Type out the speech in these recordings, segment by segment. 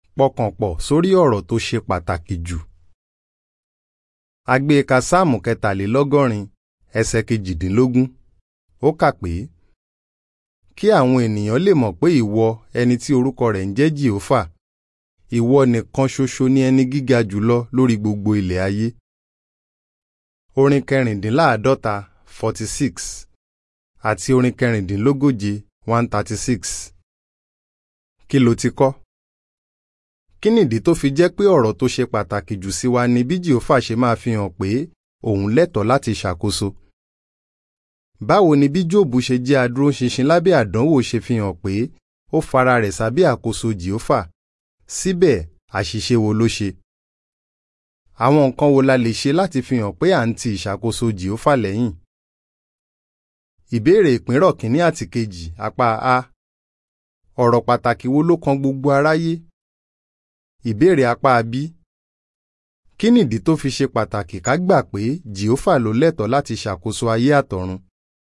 pọkàn pọ̀ sórí ọ̀rọ̀ tó ṣe pàtàkì jù. a gbé e ka sáàmù kẹtàlélọ́gọ́rin ẹsẹ̀ kejìdínlógún ó kà pé kí àwọn ènìyàn lè mọ̀ pé ìwọ ẹni tí orúkọ rẹ̀ ń jẹ́ jèhófà ìwọ nìkan ṣoṣo ni ẹni gíga jùlọ lórí gbogbo ilẹ̀ ayé. orin kẹrìndínláàádọ́ta forty six àti orin kẹrìndínlógóje one thirty six. kí ló ti kọ́? kí nìdí tó fi jẹ́ pé ọ̀rọ̀ tó ṣe pàtàkì jù sí wa ni bí jèhófà ṣe máa fi hàn pé òun lẹ́tọ̀ọ́ láti ṣàkóso? báwo ni bí jóòbù ṣe jẹ́ adúróṣinṣin lábẹ́ àdánwò ṣe fi hàn pé ó fara rẹ̀ sábẹ́ àkóso jèhófà síbẹ̀ àṣìṣe wo ló ṣe? àwọn nǹkan wo la lè ṣe láti fi hàn pé à ń ti ìṣàkóso jèhófà lẹ́yìn? ìbéèrè ìpínrọ̀ kínní àti kejì apá a ọ̀rọ̀ pàtàkì wo ló kan gbogbo aráyé? ìbéèrè apá b kí nìdí tó fi ṣe pàtàkì ká gbà pé jèhófà ló lẹ́tọ̀ọ́ láti ṣàkóso ayé àtọ̀run?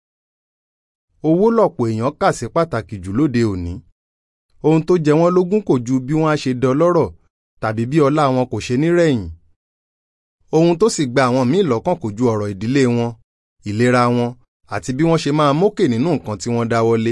owó lọ̀pọ̀ èèyàn kà sí pàtàkì jù lóde òní ohun tó jẹ wọ́n lógún kò ju bí wọ́n á ṣe dọlọ́rọ̀ tàbí bí ọlá wọn kò ṣe ní rẹ̀yìn ohun tó sì gba àwọn míì lọ́kàn kò ju ọ̀rọ̀ ìdílé wọn ìlera wọn àti bí wọ́n ṣe máa mókè nínú nǹkan tí wọ́n dáwọ́lé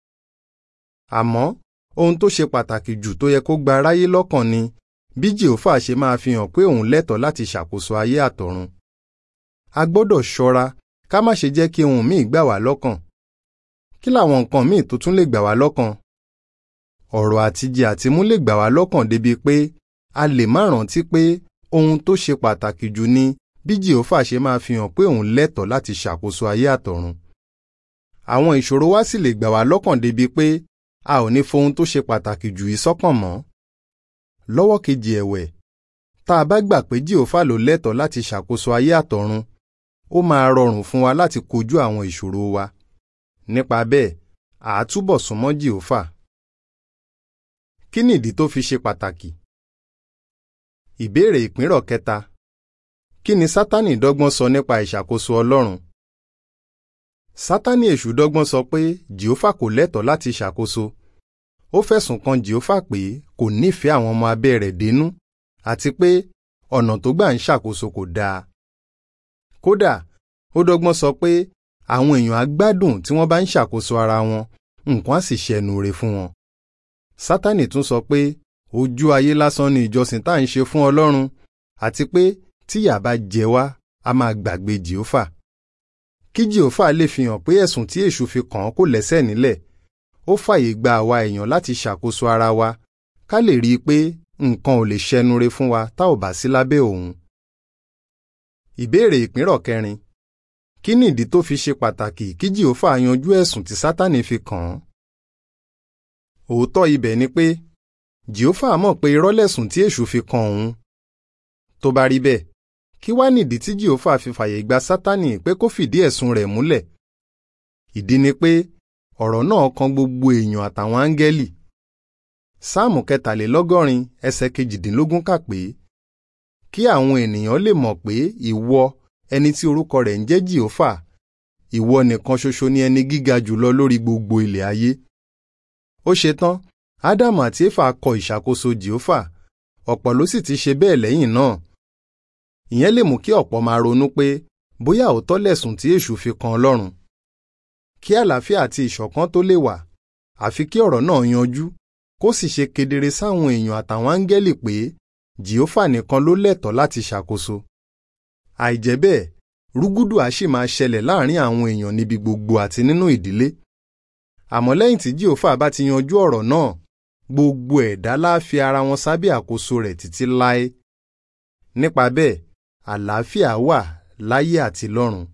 àmọ́ ohun tó ṣe pàtàkì jù tó yẹ kó gba aráyé lọ́kàn ni bí jèhófà ṣe máa fi hàn pé òun lẹ́tọ̀ọ́ láti ṣàkóso ayé àtọ̀run a gbọ́dọ̀ ṣọ́ra ká má ṣe jẹ́ kí ohun míì gbà wá lọ́kàn kí làwọn nǹkan míì tó tún lè gbà wá lọ́kàn ọ̀rọ̀ àtijẹ àtimú lè gbà wá lọ́kàn débi pé a lè má rántí pé ohun tó ṣe pàtàkì jù ni bí jèhófà ṣe máa fi hàn pé òun lẹ́tọ̀ọ́ láti ṣàkóso ayé àtọ̀run àwọn ìṣòro wa sì lè gbà wá lọ́kàn débi pé a ò ní fohun tó ṣe pàtàkì jù yìí sọ́kàn mọ́ lọ́wọ́ kejì ẹ̀wẹ̀ tá a bá gbà pé jèhófà ló lẹ́tọ̀ọ́ láti ṣàkóso ayé àtọ̀run ó máa rọrùn fún wa láti kojú àwọn ìṣòro wa nípa bẹ́ẹ̀ àá túbọ̀ súnmọ́ jèhófà kí nìdí tó fi ṣe pàtàkì? ìbéèrè ìpínrọ̀ kẹta kí ni sátánì dọ́gbọ́n sọ nípa ìṣàkóso ọlọ́run? sátánì èṣù dọ́gbọ́n sọ pé jèhófà kò lẹ́tọ̀ọ́ láti ṣàkóso ó fẹ̀sùn kan jèhófà pé kò nífẹ̀ẹ́ àwọn ọmọ abẹ́ rẹ̀ dénú àti pé ọ̀nà tó gbà ń ṣàkóso kò dáa. kódà ó dọ́gbọ́n sọ pé àwọn èèyàn á gbádùn tí wọ́n bá ń ṣàkóso ara wọn nǹkan á sì ṣẹnu re fún wọn. sátánì tún sọ pé ojú ayé lásán ni ìjọsìn tá à ń ṣe fún ọlọ́run àti pé tíyà bá jẹ wá a máa gbàgbé jèhófà. kí jèhófà lè fi hàn pé ẹ̀sùn tí èṣù fi kàn án kò lẹ́sẹ̀ nílẹ̀ ó fàyè gba àwa èèyàn láti ṣàkóso ara wa ká lè rí i pé nǹkan ò lè ṣẹnu re fún wa tá ò bá sí lábẹ́ òun. ìbéèrè ìpínrọ̀ kẹrin kí ni ìdí tó fi ṣe pàtàkì kí jèhófà yanjú ẹ̀sùn tí sátánì fi kàn án? òótọ́ ibẹ̀ ni pé jèhófà mọ̀ pé irọ́ lẹ̀sùn tí èṣù fi kàn òun. tó bá rí bẹ́ẹ̀ kí wá nìdí tí jèhófà fi fàyè gba sátánì pé kó fìdí ẹ̀sùn rẹ̀ múlẹ̀? ìdí ni pé ọ̀rọ̀ náà kan gbogbo èèyàn àtàwọn áńgẹ́lì. sáàmù kẹtàlélọ́gọ́rin ẹsẹ̀ kejìdínlógún kà pé kí àwọn ènìyàn lè mọ̀ pé ìwọ ẹni tí orúkọ rẹ̀ ń jẹ́ jèhófà ìwọ nìkan ṣoṣo ni ẹni gíga jùlọ lórí gbogbo ilẹ̀ ayé. ó ṣe tán ádámù àti éfà kọ ìṣàkóso jèhófà ọ̀pọ̀ ló sì ti ṣe bẹ́ẹ̀ lẹ́yìn náà. ìyẹn lè mú kí ọ̀pọ̀ máa ronú pé bóyá òótọ́ lẹ̀sùn tí èṣù fi kan ọlọ́run kí àlàáfíà àti ìṣọ̀kan tó lè wà àfi kí ọ̀rọ̀ náà yanjú kó sì ṣe kedere sáwọn èèyàn àtàwọn áńgẹ́lì pé jèhófà nìkan ló lẹ́tọ̀ọ́ láti ṣàkóso. àìjẹ́ bẹ́ẹ̀ rúgúdù á sì máa ṣẹlẹ̀ láàrin àwọn èèyàn níbi gbogbo àti nínú ìdílé. àmọ́ lẹ́yìn tí jèhófà bá ti yanjú ọ̀rọ̀ náà gbogbo ẹ̀dá lá fi ara wọn sábẹ́ àkóso rẹ̀ títí láé. nípa bẹ́ẹ̀ àlàáfíà wà láyé àti lọ́run.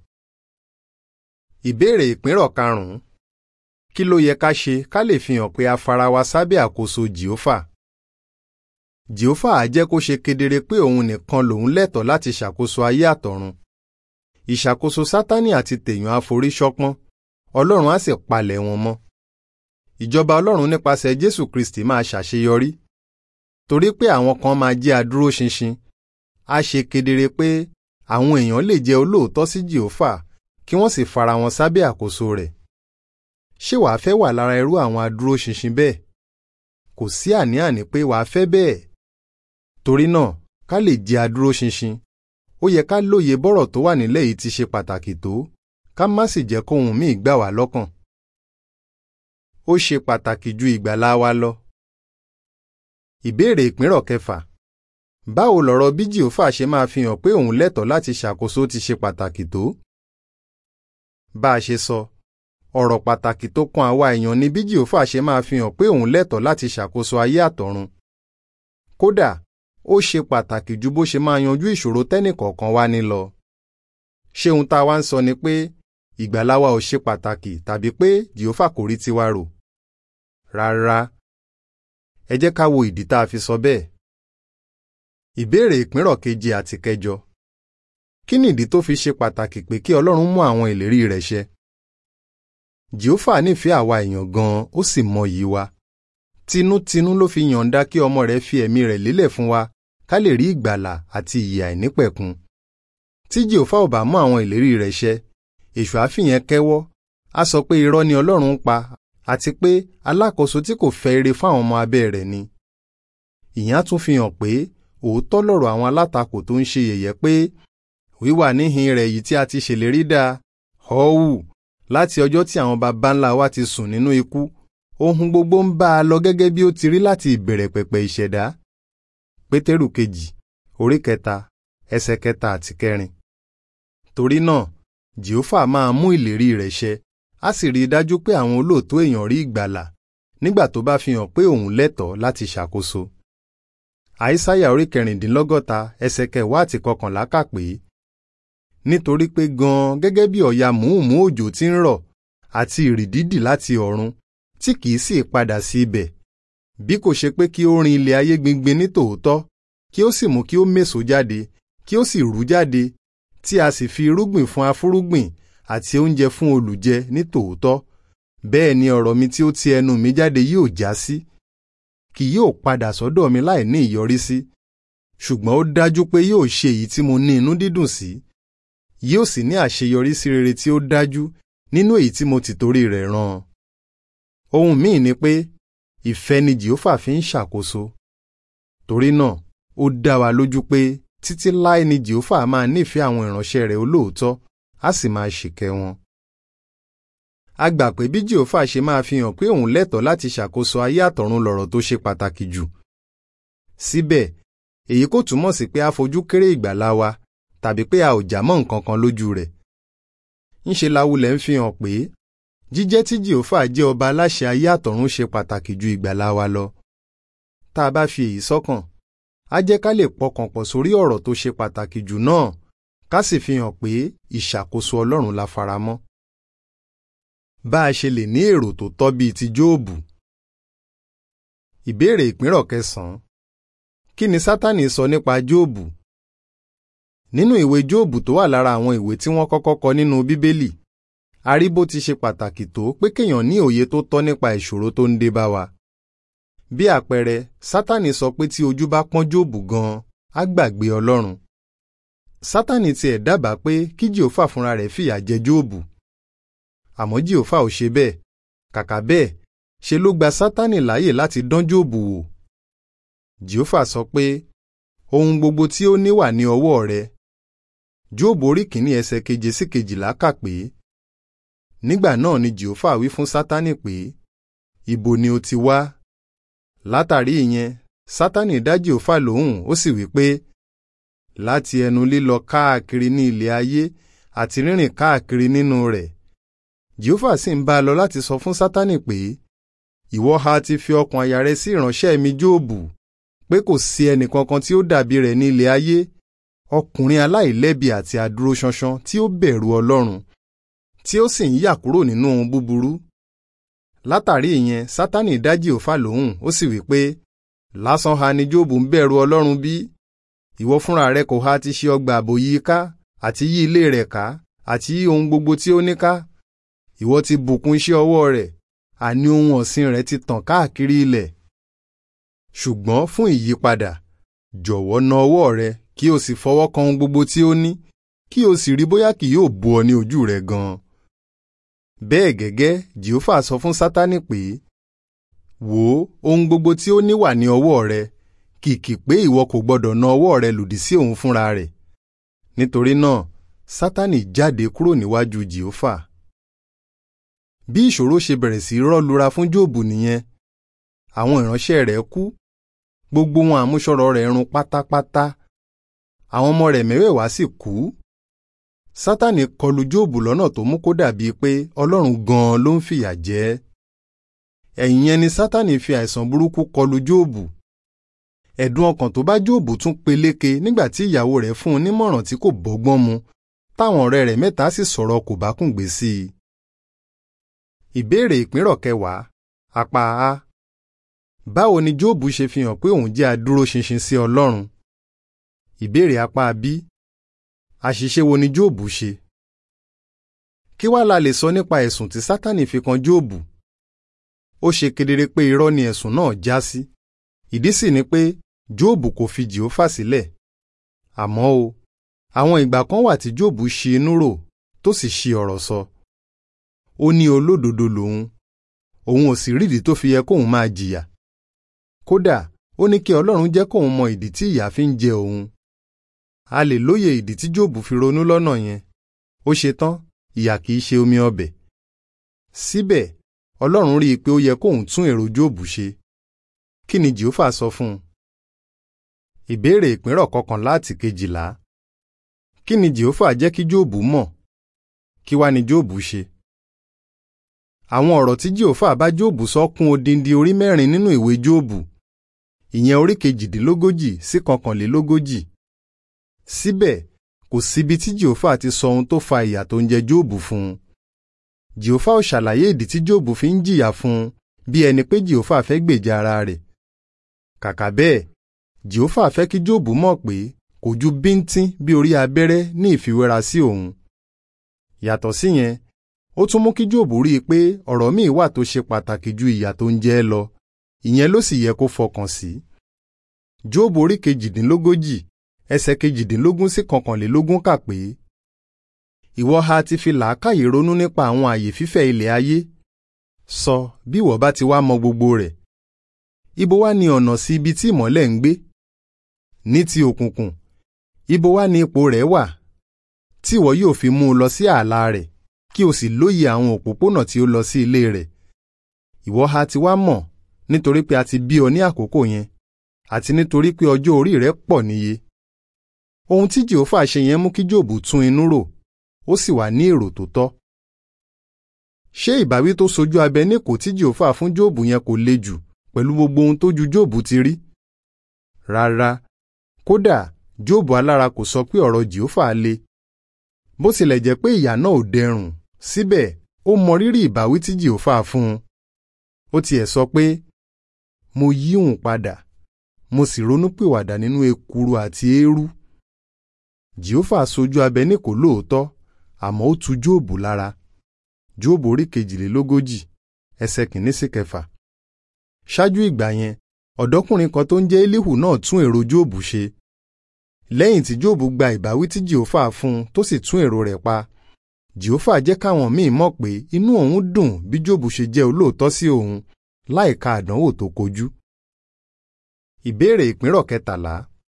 Ìbéèrè ìpínrọ̀ karùn-ún kí ló yẹ ká ṣe ká lè fi hàn pé a fara wa sábẹ́ àkóso jèhófà? jèhófà á jẹ́ kó ṣe kedere pé òun nìkan lòun lẹ́tọ̀ọ́ láti ṣàkóso ayé àtọ̀run. ìṣàkóso sátánì àti tèèyàn àforíṣọpọ́n ọlọ́run á sì palẹ̀ wọn mọ́. ìjọba ọlọ́run nípasẹ̀ jésù kristi máa ṣàṣeyọrí. torí pé àwọn kan máa jẹ́ adúróṣinṣin á ṣe kedere pé àwọn èèyàn lè jẹ́ olóòótọ́ sí jèhófà kí wọ́n sì fara wọn sábẹ́ àkóso rẹ̀. ṣé wàá fẹ́ wà lára irú àwọn adúróṣinṣin bẹ́ẹ̀? kò sí àní-àní pé wàá fẹ́ bẹ́ẹ̀ torí náà ká lè jẹ́ adúróṣinṣin ó yẹ ká lóye bọ́rọ̀ tó wà nílẹ̀ yìí ti ṣe pàtàkì tó ká má sì jẹ́ kóhun míì gbà wá lọ́kàn. ó ṣe pàtàkì ju ìgbàlá wa lọ. ìbéèrè ìpínrọ̀ kẹfà báwo lọ̀rọ̀ bí jìófà ṣe máa fi hàn pé òun lẹ́tọ̀ọ́ láti ṣàkóso ti ṣe pàtàkì tó? bá a ṣe sọ ọ̀rọ̀ pàtàkì tó kan àwa èèyàn ni bí jìófà ṣe máa fi hàn pé òun lẹ́tọ̀ọ́ láti ṣàkóso ayé àtọ̀run. kódà ó ṣe pàtàkì ju bó ṣe máa yanjú ìṣòro tẹ́nìkọ̀ọ̀kan wá ní lọ. ṣé ohun tá a wá ń sọ ni pé ìgbàlá wa ò ṣe pàtàkì tàbí pé jìófà kò rí tiwa rò? rárá. ẹ jẹ́ ká wo ìdí tá a fi sọ bẹ́ẹ̀. ìbéèrè ìpínrọ̀ keje àti kẹjọ. kí ni ìdí tó fi ṣe pàtàkì pé kí Ọlọ́run mú àwọn ìlérí rẹ̀ ṣẹ? jìófà nífẹ̀ẹ́ àwa èèyàn gan-an ó sì mọyì wa tinútinú ló fi yọ̀ǹda kí ọmọ rẹ̀ fi ẹ̀mí rẹ̀ lélẹ̀ fún wa ká lè rí ìgbàlà àti ìyè àìnípẹ̀kun. tí jèhófà ò bá mú àwọn ìlérí rẹ̀ ṣẹ èṣù àfihàn kẹ́wọ́ á sọ pé irọ́ ni ọlọ́run ń pa àti pé alákòóso tí kò fẹ́ ire fáwọn ọmọ abẹ́ rẹ̀ ni. ìyẹn á tún fi hàn pé òótọ́ lọ̀rọ̀ àwọn alátakò tó ń ṣe yẹ̀yẹ́ pé wíwà níhìn rẹ̀ yìí tí a ti ṣèlérí dáa họ́wù láti ọjọ́ tí àwọn baba ńlá wa ti sùn nínú ikú ohun gbogbo ń bá a lọ gẹ́gẹ́ bí ó ti rí láti ìbẹ̀rẹ̀ pẹ̀pẹ̀ ìṣẹ̀dá. pétérù kejì orí kẹta ẹsẹ̀ kẹta àti kẹrin. torí náà jèhófà máa mú ìlérí rẹ̀ ṣẹ á sì rí i dájú pé àwọn olóòótọ́ èèyàn rí ìgbàlà nígbà tó bá fi hàn pé òun lẹ́tọ̀ọ́ láti ṣàkóso. àìsáyà orí kẹrìndínlọ́gọ́ta ẹsẹ̀ kẹwàá àti kọkànlá kà pé nítorí pé gan-an gẹ́gẹ́ bí ọ̀yà mùúmù òjò ti ń rọ̀ àti ìrì dídì láti ọ̀run tí kìí sì padà sí ibẹ̀ bí kò ṣe pé kí ó rin ilẹ̀ ayé gbingbin ní tòótọ́ kí ó sì mú kí ó méso jáde kí ó sì rú jáde tí a sì fi irúgbìn fún afúrúgbìn àti oúnjẹ fún olùjẹ ní tòótọ́ bẹ́ẹ̀ ni ọ̀rọ̀ mi tí ó ti ẹnu mi jáde yóò já sí kì yóò padà sọ́dọ̀ mi láì ní ìyọrísí ṣùgbọ́n ó dájú pé yóò ṣe èyí tí mo ní inú dídùn sí yóò sì ní àṣeyọrí sí rere tí ó dájú nínú èyí tí mo ti torí rẹ̀ rán an ohun míì ni pé ìfẹ́ ni jehova fi ń ṣàkóso torí náà ó dá wa lójú pé títí láé ni jehova máa nífẹ̀ẹ́ àwọn ìránṣẹ́ rẹ̀ olóòótọ́ á sì máa ṣìkẹ́ wọn. a gbà pé bí jehova ṣe máa fi hàn pé òun lẹ́tọ̀ọ́ láti ṣàkóso ayé àtọ̀run lọ̀rọ̀ tó ṣe pàtàkì jù. síbẹ̀ èyí kò túmọ̀ sí pé a fojú kéré ìgbàlá wa tàbí pé a ò já mọ́ nǹkan kan lójú rẹ̀. ńṣe la wulẹ̀ ń fi hàn pé jíjẹ́ tí jehova jẹ́ ọba aláṣẹ ayé àtọ̀run ṣe pàtàkì ju ìgbàlá wa lọ. tá a bá fi èyí sọ́kàn á jẹ́ ká lè pọkàn pọ̀ sórí ọ̀rọ̀ tó ṣe pàtàkì jù náà ká sì fi hàn pé ìṣàkóso ọlọ́run la faramọ́. bá a ṣe lè ní èrò tó tọ́ bíi ti jóòbù. ìbéèrè ìpínrọ̀ kẹsàn-án kí ni sátánì sọ nípa jóòbù? nínú ìwé jóòbù tó wà lára àwọn ìwé tí wọ́n kọ́kọ́ kọ nínú bíbélì a rí bó ti ṣe pàtàkì tó pé kéèyàn ní òye tó tọ́ nípa ìṣòro tó ń dé bá wa. bí àpẹẹrẹ sátánì sọ pé tí ojú bá pọ́n jóòbù gan-an á gbàgbé ọlọ́run. sátánì tiẹ̀ dábàá pé kí jèhófà fúnra rẹ̀ fìyà jẹ jóòbù. àmọ́ jèhófà ò ṣe bẹ́ẹ̀ kàkà bẹ́ẹ̀ ṣe ló gba sátánì láàyè láti dán jóòbù wò. jèhófà sọ pé ohun gbogbo tí ó ní wà ní ọwọ́ rẹ. jóòbù orí kìíní ẹsẹ̀ keje sí kejìlá kà pé nígbà náà ni jehova wí fún sátánì pé ibo ni o ti wá látàrí ìyẹn sátánì dá jehova lóhùn ó sì wí pé láti ẹnu lílọ káàkiri ní ilẹ̀ ayé àti rírìn káàkiri nínú rẹ̀ jehova sì ń bá a lọ láti sọ fún sátánì pé ìwọ ha ti fi ọkàn àyà rẹ sí ìránṣẹ́ mi jóòbù pé kò sí ẹnìkankan tí ó dàbí rẹ̀ ní ilẹ̀ ayé ọkùnrin aláìlẹ́bi àti adúróṣánṣán tí ó bẹ̀rù ọlọ́run tí ó sì ń yà kúrò nínú ohun búburú. látàrí ìyẹn sátánì dá jèhófà lóhùn ó sì wí pé lásán ha ni jóòbù ń bẹ̀rù ọlọ́run bí? ìwọ fúnra rẹ kò ha ti ṣe ọgbà àbò yí ká àti yí ilé rẹ̀ ká àti yí ohun gbogbo tí ó ní ká? ìwọ ti bùkún iṣẹ́ ọwọ́ rẹ̀ àní ohun ọ̀sìn rẹ̀ ti tàn káàkiri ilẹ̀. ṣùgbọ́n fún ìyípadà jọ̀wọ́ na ọwọ́ rẹ kí o sì fọwọ́ kan ohun gbogbo tí ó ní kí o sì rí bóyá kì yóò bò ọ ní ojú rẹ gan-an. bẹ́ẹ̀ gẹ́gẹ́ jehova sọ fún sátánì pé wò ó ohun gbogbo tí ó ní wà ní ọwọ́ rẹ kìkì pé ìwọ kò gbọdọ̀ na ọwọ́ rẹ lòdì sí òun fúnra rẹ̀ nítorí náà sátánì jáde kúrò níwájú jèhófà bí ìṣòro ṣe bẹ̀rẹ̀ sí rọ́lura fún jóòbù nìyẹn àwọn ìránṣẹ́ rẹ̀ kú gbogbo wọn àmúṣọrọ̀ rẹ̀ run pátápátá àwọn ọmọ rẹ̀ mẹ́wẹ̀ẹ̀wá sì kú sátánì kọlù jóòbù lọ́nà tó mú kó dàbí pé ọlọ́run gan-an ló ń fìyà jẹ ẹ́ ẹ̀yìn yẹn ni sátánì fi àìsàn burúkú kọlù jóòbù ẹ̀dùn ọkàn tó bá jóòbù tún peléke nígbà tí ìyàwó rẹ̀ fún un nímọ̀ràn tí kò bọ́gbọ́n mu táwọn ọ̀rẹ́ rẹ̀ mẹ́ta sì sọ̀rọ̀ kò bá kùn gbé sí i. ìbéèrè ìpínrọ̀ kẹwàá apá a báwo ni jóòbù ṣe fi hàn pé òun jẹ́ adúróṣinṣin sí ọlọ́run ìbéèrè apá b àṣìṣe wo ni jóòbù ṣe kí wàá la lè sọ nípa ẹ̀sùn tí sátánì fi kan jóòbù ó ṣe kedere pé irọ́ ni ẹ̀sùn náà já sí ìdí sì ni pé jóòbù kò fi jèhófà sílẹ̀ àmọ́ o àwọn ìgbà kan wà tí jóòbù ṣi inú rò tó sì ṣi ọ̀rọ̀ sọ ó ní olódodo lòun òun ò sì rídìí tó fi yẹ kóun máa jìyà kódà ó ní kí ọlọ́run jẹ́ kóun mọ ìdí tí ìyà fi ń jẹ òun a lè lóye ìdí tí jóòbù fi ronú lọ́nà yẹn ó ṣe tán ìyà kìí ṣe omi ọbẹ̀ síbẹ̀ ọlọ́run rí i pé ó yẹ kóun tún èrò jóòbù ṣe kí ni jèhófà sọ fún un ìbéèrè ìpínrọ̀ kọkànlá àti kejìlá kí ni jèhófà jẹ́ kí jóòbù mọ̀ kí wá ni jóòbù ṣe àwọn ọ̀rọ̀ tí jèhófà bá jóòbù sọ kún odindi orí mẹ́rin nínú ìwé jóòbù ìyẹn orí kejìdínlógójì sí kọkànlélógójì síbẹ̀ kò síbi tí jèhófà ti sọ ohun tó fa ìyà tó ń jẹ jóòbù fún un jèhófà ò ṣàlàyé ìdí tí jóòbù fi ń jìyà fún un bí ẹni pé jèhófà fẹ́ gbèjà ara rẹ̀ kàkà bẹ́ẹ̀ jèhófà fẹ́ kí jóòbù mọ̀ pé kò ju bíntín bí orí abẹ́rẹ́ ní ìfiwéra sí òun yàtọ̀ síyẹn ó tún mú kí jóòbù rí i pé ọ̀rọ̀ míì wà tó ṣe pàtàkì ju ìyà tó ń jẹ ẹ́ lọ ìyẹn ló sì yẹ kó fọkàn sí jóòbù orí kejìdínlógójì ẹsẹ̀ kejìdínlógún sí kọkànlélógún kà pé ìwọ ha ti fi làákàyè ronú nípa àwọn àyè fífẹ̀ ilẹ̀ ayé sọ bí ìwọ bá ti wá mọ gbogbo rẹ̀ ibo wá ni ọ̀nà sí ibi tí ìmọ́lẹ̀ ń gbé ní ti òkùnkùn ibo wá ni ipò rẹ̀ wà tí ìwọ yóò fi mú un lọ sí ààlà rẹ̀ kí o sì lóye àwọn òpópónà tí ó lọ sí ilé rẹ̀ ìwọ ha ti wá mọ̀ nítorí pé a ti bí ọ ní àkókò yẹn àti nítorí pé ọjọ́ orí rẹ̀ pọ̀ níye ohun tí jehova ṣe yẹn mú kí jòbù tún inú rò ó sì wà ní èrò tó tọ́ ṣé ìbáwí tó sojú abẹ níkò tí jehova fún jòbù yẹn kò le jù pẹ̀lú gbogbo ohun tó ju jòbù ti rí rárá kódà jòbù alára kò sọ pé ọ̀rọ̀ jehova le bó tilẹ̀ jẹ́ pé ìyà náà ò dẹrùn síbẹ̀ ó mọ rírì ìbáwí tí jehova fún un ó tiẹ̀ sọ pé mo yí òun padà mo sì ronúpìwàdà nínú ekuru àti eérú jehova sojú abẹ ní kò lóòótọ́ àmọ́ ó tu jóòbù lára jóòbù orí kejìlélógójì ẹsẹ̀ kìíní sí kẹfà ṣáájú ìgbà yẹn ọ̀dọ́kùnrin kan tó ń jẹ́ elihu náà tún èrò jóòbù ṣe lẹ́yìn tí jóòbù gba ìbáwí tí jehova fún un tó sì tún èrò rẹ̀ pa jehova jẹ́ káwọn míì mọ̀ pé inú òun dùn bí jóòbù ṣe jẹ́ olóòótọ́ sí òun láìka àdánwò tó kojú. ìbéèrè ìpínrọ̀ kẹtàlá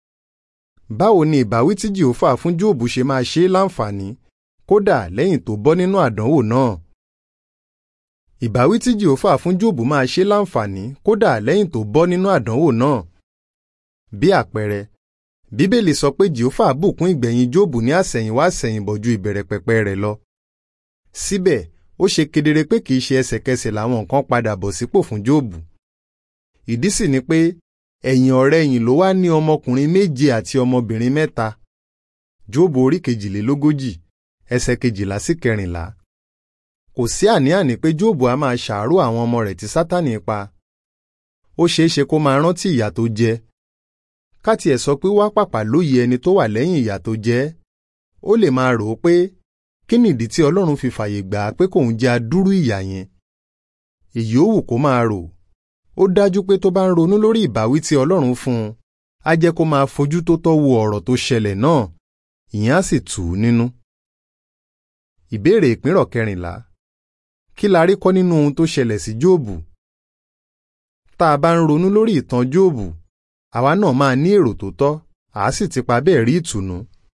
báwo ni ìbáwí tí jehova fún jóòbù ṣe máa ṣe é láǹfààní kódà lẹ́yìn tó bọ́ nínú àdánwò náà. ìbáwí tí jehova fún jóòbù máa ṣe láǹfààní kódà lẹ́yìn tó bọ́ nínú àdánwò náà. bí àpẹẹrẹ bíbélì sọ pé jehova bùkún ìgbẹ̀yìn jóòbù ní àsẹ̀yìnwá àsẹ̀yìnbọ̀ ju ìbẹ̀rẹ̀ pẹ̀pẹ̀ rẹ̀ lọ. síbẹ̀ ó ṣe kedere pé kìí ṣe ẹsẹ̀kẹsẹ̀ làwọn nǹkan padà bọ̀ sípò fún jóòbù. ìdí sì ni pé ẹ̀yìn ọ̀rẹ̀yìn ló wá ní ọmọkùnrin méje àti ọmọbìnrin mẹ́ta. jóòbù orí kejìlélógójì ẹsẹ̀ kejìlá sí kẹrìnlá. kò sí àní-àní pé jóòbù á máa ṣàárò àwọn ọmọ rẹ̀ tí sátánì pa. ó ṣeé ṣe kó máa rántí ìyà tó jẹ. káti ẹ̀ sọ pé wá pàpà lóye ẹni tó wà lẹ́yìn ìyà tó jẹ. ó lè máa rò ó pé kí nìdí tí ọlọ́run fi fàyè gbà á pé kóun jẹ adúrú ìyà yẹn. èyí ó wù kó máa rò ó dájú pé tó bá ń ronú lórí ìbáwí tí ọlọ́run fún un á jẹ́ kó máa fojú tó tọ́ wo ọ̀rọ̀ tó ṣẹlẹ̀ náà ìyẹn á sì tù ú nínú. ìbéèrè ìpínrọ̀ kẹrìnlá kí la rí kọ́ nínú ohun tó ṣẹlẹ̀ sí jóòbù? tá a bá ń ronú lórí ìtàn jóòbù àwa náà máa ní èrò tó tọ́ àá sì ti pa bẹ́ẹ̀ rí ìtùnú.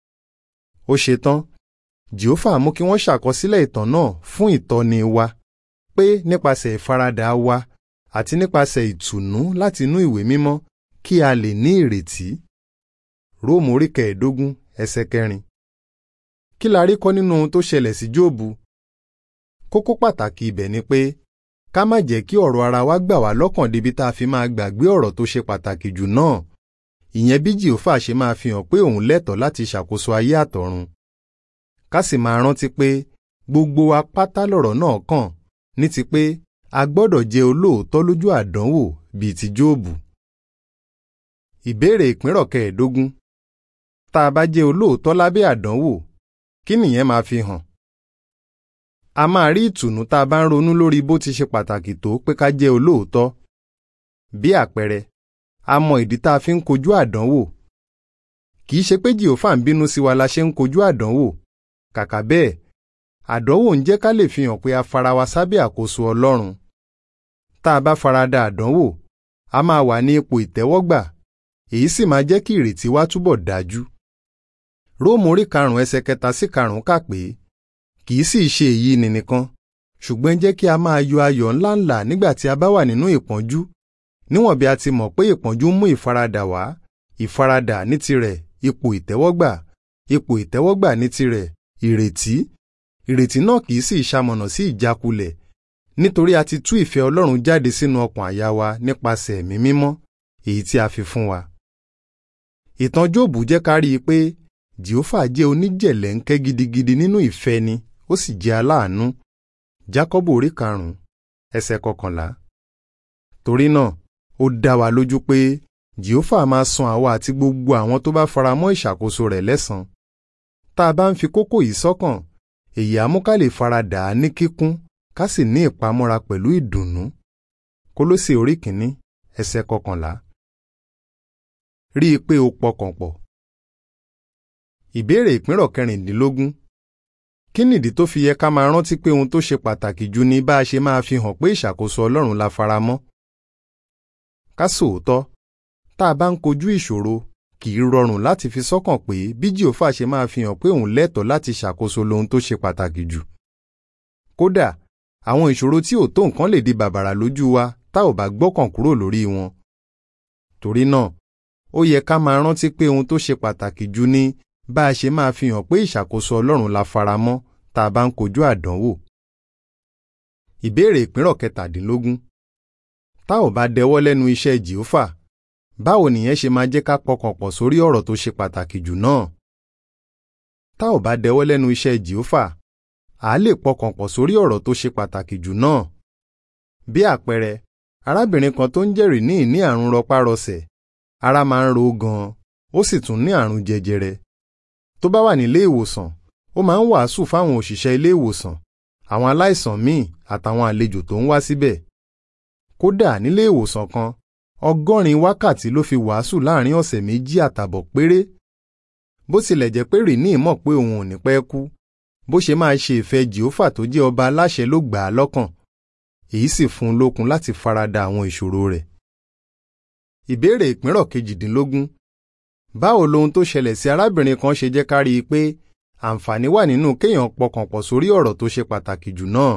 ó ṣe tán jehova mú kí wọ́n ṣàkọsílẹ̀ ìtàn náà fún ìtọ́ni wa pé nípasẹ̀ ìfaradà wa àti nípasẹ̀ ìtùnú láti inú ìwé mímọ́ kí a lè ní ìrètí. róòmù orí kẹẹ̀ẹ́dógún ẹsẹ̀ kẹrin. kí la rí kọ́ nínú ohun tó ṣẹlẹ̀ sí jóòbù? kókó pàtàkì ibẹ̀ ni pé ká má jẹ́ kí ọ̀rọ̀ ara wa gbà wá lọ́kàn débi tá a fi máa gbàgbé ọ̀rọ̀ tó ṣe pàtàkì jù náà ìyẹn bí jìófà ṣe máa fi hàn pé òun lẹ́tọ̀ọ́ láti ṣàkóso ayé àtọ̀run ká sì máa rántí pé gbogbo wa pátá lọ̀rọ̀ náà kàn ní ti pé a gbọ́dọ̀ jẹ́ olóòótọ́ lójú àdánwò bíi ti jóòbù. ìbéèrè ìpínrọ̀ kẹẹ̀ẹ́dógún tá a bá jẹ́ olóòótọ́ lábẹ́ àdánwò kí nìyẹn máa fi hàn? a máa rí ìtùnú tá a bá ń ronú lórí bó ti ṣe pàtàkì tó pé ká jẹ́ olóòótọ́. bí àpẹẹrẹ a mọ ìdí tá a fi ń kojú àdánwò. kì í ṣe pé jìhófà ń bínú sí wa la ṣe ń kojú àdánwò. kàkà bẹ́ẹ̀ àdánwò ń jẹ́ ká lè fi hàn pé a fara wa sábẹ́ àkóso Ọlọ́run. tá a bá farada àdánwò a máa wà ní ipò ìtẹ́wọ́gbà èyí sì máa jẹ́ kí ìrètí wa túbọ̀ dájú. róòmù orí karùn-ún ẹsẹ̀ kẹta sí karùn-ún kà pé kì í sì ṣe èyí ni nìkan ṣùgbọ́n jẹ́ kí a máa yọ ayọ̀ ńláńlá nígbà tí a bá wà nínú ìpọ́njú níwọ̀n bí a ti mọ̀ pé ìpọ́njú mú ìfaradà wá ìfaradà ní tirẹ̀ ipò ìtẹ́wọ́gbà ipò ìtẹ́wọ́gbà ní tirẹ̀ ìrètí ìrètí náà kì í sì ṣamọ̀nà sí ìjákulẹ̀ nítorí a ti tú ìfẹ́ Ọlọ́run jáde sínú ọkàn àyà wa nípasẹ̀ ẹ̀mí mímọ́ èyí tí a fi fún wa. ìtàn Jóòbù jẹ́ ká rí i pé Jèhófà jẹ́ oníjẹ̀lẹ́ńkẹ́ gidigidi nínú ìfẹ́ ni ó sì jẹ́ aláàánú Jákọ́bù orí karùn-ún ẹsẹ̀ kọkànlá. torí náà ó dá wa lójú pé Jèhófà máa san àwa àti gbogbo àwọn tó bá faramọ́ ìṣàkóso rẹ̀ lẹ́san. tá a bá ń fi kókó yìí sọ́kàn èyí á mú ká lè faradà á ní kíkún ká sì ní ìpamọ́ra pẹ̀lú ìdùnnú. Kólósè orí kìíní ẹsẹ̀ kọkànlá. rí i pé o pọkàn pọ̀. Ìbéèrè ìpínrọ̀ kẹrìndínlógún. Kí nìdí tó fi yẹ ká máa rántí pé ohun tó ṣe pàtàkì jù ni bá a ṣe máa fi hàn pé ìṣàkóso Ọlọ́run la faramọ́? Ká sòótọ́, tá a bá ń kojú ìṣòro, kì í rọrùn láti fi sọ́kàn pé bí Jèhófà ṣe máa fi hàn pé òun lẹ́tọ̀ọ́ láti ṣàkóso lohun tó ṣe pàtàkì jù. Kódà, àwọn ìṣòro tí ò tó nǹkan lè di bàbàrà lójú wa tá ò bá gbọ́kàn kúrò lórí wọn. Torí náà, ó yẹ ká máa rántí pé ohun tó ṣe pàtàkì jù ni bá a ṣe máa fi hàn pé ìṣàkóso Ọlọ́run la faramọ́ tá a bá ń kojú àdánwò. Ìbéèrè ìpínrọ̀ kẹtàdínlógún. Tá ò bá dẹwọ́ lẹ́nu iṣẹ́ Jèhófà, báwo nìyẹn ṣe máa jẹ́ ká pọkàn pọ̀ sórí ọ̀rọ̀ tó ṣe pàtàkì jù náà? Tá ò bá dẹwọ́ lẹ́nu iṣẹ́ Jèhófà, à á lè pọkàn pọ̀ sórí ọ̀rọ̀ tó ṣe pàtàkì jù náà. Bí àpẹẹrẹ, arábìnrin kan tó ń jẹ́rìí ní ìní àrùn rọpárọsẹ̀, ara máa ń ro gan-an, ó sì tún ní àrùn jẹjẹrẹ tó bá wà nílé ìwòsàn ó máa ń wàásù fáwọn òṣìṣẹ́ ilé ìwòsàn àwọn aláìsàn míì àtàwọn àlejò tó ń wá síbẹ̀. kódà nílé ìwòsàn kan ọgọ́rin wákàtí ló fi wàásù láàrin ọ̀sẹ̀ méjì àtàbọ̀ péré. bó tilẹ̀ jẹ́ pé rìní mọ̀ pé òun ò ní pẹ́ kú bó ṣe máa ṣe ìfẹ́ jìófà tó jẹ́ ọba aláṣẹ ló gbà á lọ́kàn èyí sì fún un lókun láti farada àwọn ìṣòro rẹ̀. ìbéèrè ìpínrọ̀ kejìdínlógún báwo lohun tó ṣẹlẹ̀ sí arábìnrin kan ṣe jẹ́ ká rí i pé àǹfààní wà nínú kéèyàn pọkàn pọ̀ sórí ọ̀rọ̀ tó ṣe pàtàkì jù náà.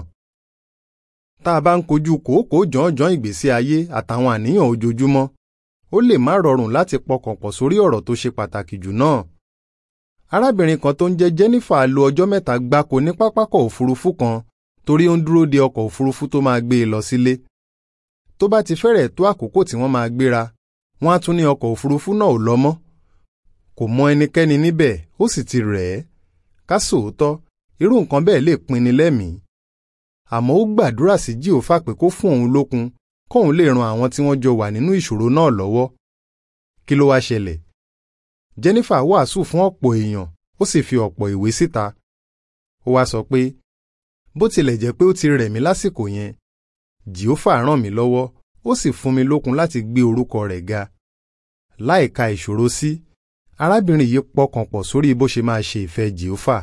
tá a bá ń kojú kòókòó jọ̀ọ́jọ̀ọ́ ìgbésí ayé àtàwọn àníyàn ojoojúmọ́ ó lè má rọrùn láti pọkàn pọ̀ sórí ọ̀rọ̀ tó ṣe pàtàkì jù náà. arábìnrin kan tó ń jẹ́ Jennifer lo ọjọ́ mẹ́ta gbáko ní pápákọ̀ òfurufú kan torí ó ń dúró de ọkọ̀ òfurufú tó máa gbé e lọ sílé. tó bá ti fẹ́rẹ̀ tó àkókò tí wọ́n máa gbéra wọ́n á tún ní ọkọ̀ òfurufú náà ò lọ mọ́ kò mọ ẹnikẹ́ni níbẹ̀ ó sì ti rẹ̀ ẹ́ ká sòótọ́ irú nǹkan bẹ́ẹ̀ lè pinni lẹ́mìí àmọ́ ó gbàdúrà sí Jèhófà pé kó fún òun lókun kóun lè ran àwọn tí wọ́n jọ wà nínú ìṣòro náà lọ́wọ́ kí ló wá ṣẹlẹ̀ Jennifer wàásù fún ọ̀pọ̀ èèyàn ó sì fi ọ̀pọ̀ ìwé síta ó wá sọ pé bó tilẹ̀ jẹ́ pé ó ti rẹ̀ mí lásìkò yẹn Jèhófà ràn mí lọ́wọ́ ó sì fún mi lókun láti gbé orúkọ rẹ̀ ga láìka ìṣòro sí arábìnrin yìí pọkàn pọ̀ sórí bó ṣe máa ṣe ìfẹ́ Jèhófà.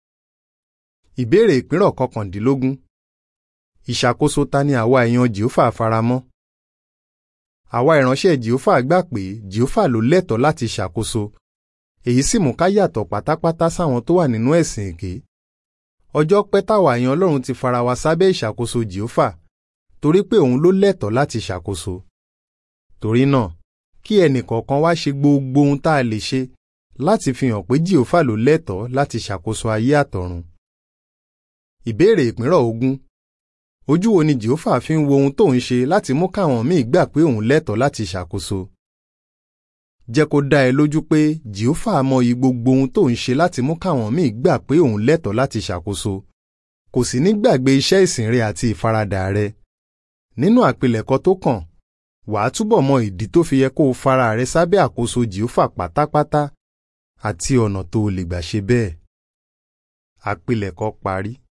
ìbéèrè ìpínrọ̀ kọkàndínlógún ìṣàkóso ta ni àwa èèyàn Jèhófà faramọ́. àwa ìránṣẹ́ jehova gbà pé jehova ló lẹ́tọ̀ọ́ láti ṣàkóso èyí sì mú ká yàtọ̀ pátápátá sáwọn tó wà nínú ẹ̀sìn èké ọjọ́ pẹ́ táwa èèyàn ọlọ́run ti fara wa sábẹ́ ìṣàkóso jehova torí pé òun ló lẹ́tọ̀ọ́ láti ṣàkóso torí náà kí ẹnìkọ̀ọ̀kan wá ṣe gbogbo ohun tá a lè ṣe láti fi hàn pé jehova ló lẹ́tọ̀ọ́ láti ṣàkóso ayé àtọ̀run ìbéèrè ìpínrọ̀ ogún ojú wo ni jehova fi ń wo ohun tó ń ṣe láti mú káwọn míì gbà pé òun lẹ́tọ̀ọ́ láti ṣàkóso jẹ́ kó dá ẹ lójú pé jehova mọyì gbogbo ohun tó ń ṣe láti mú káwọn míì gbà pé òun lẹ́tọ̀ọ́ láti ṣàkóso kò sì ní gbàgbé iṣẹ́ ìsìn rẹ àti ìfaradà rẹ nínú àpilẹ̀kọ tó kàn wàá túbọ̀ mọ ìdí tó fi yẹ kó o fara rẹ sábẹ́ àkóso jehova pátápátá àti ọ̀nà tó o lè gbà ṣe bẹ́ẹ̀ àpilẹ̀kọ parí.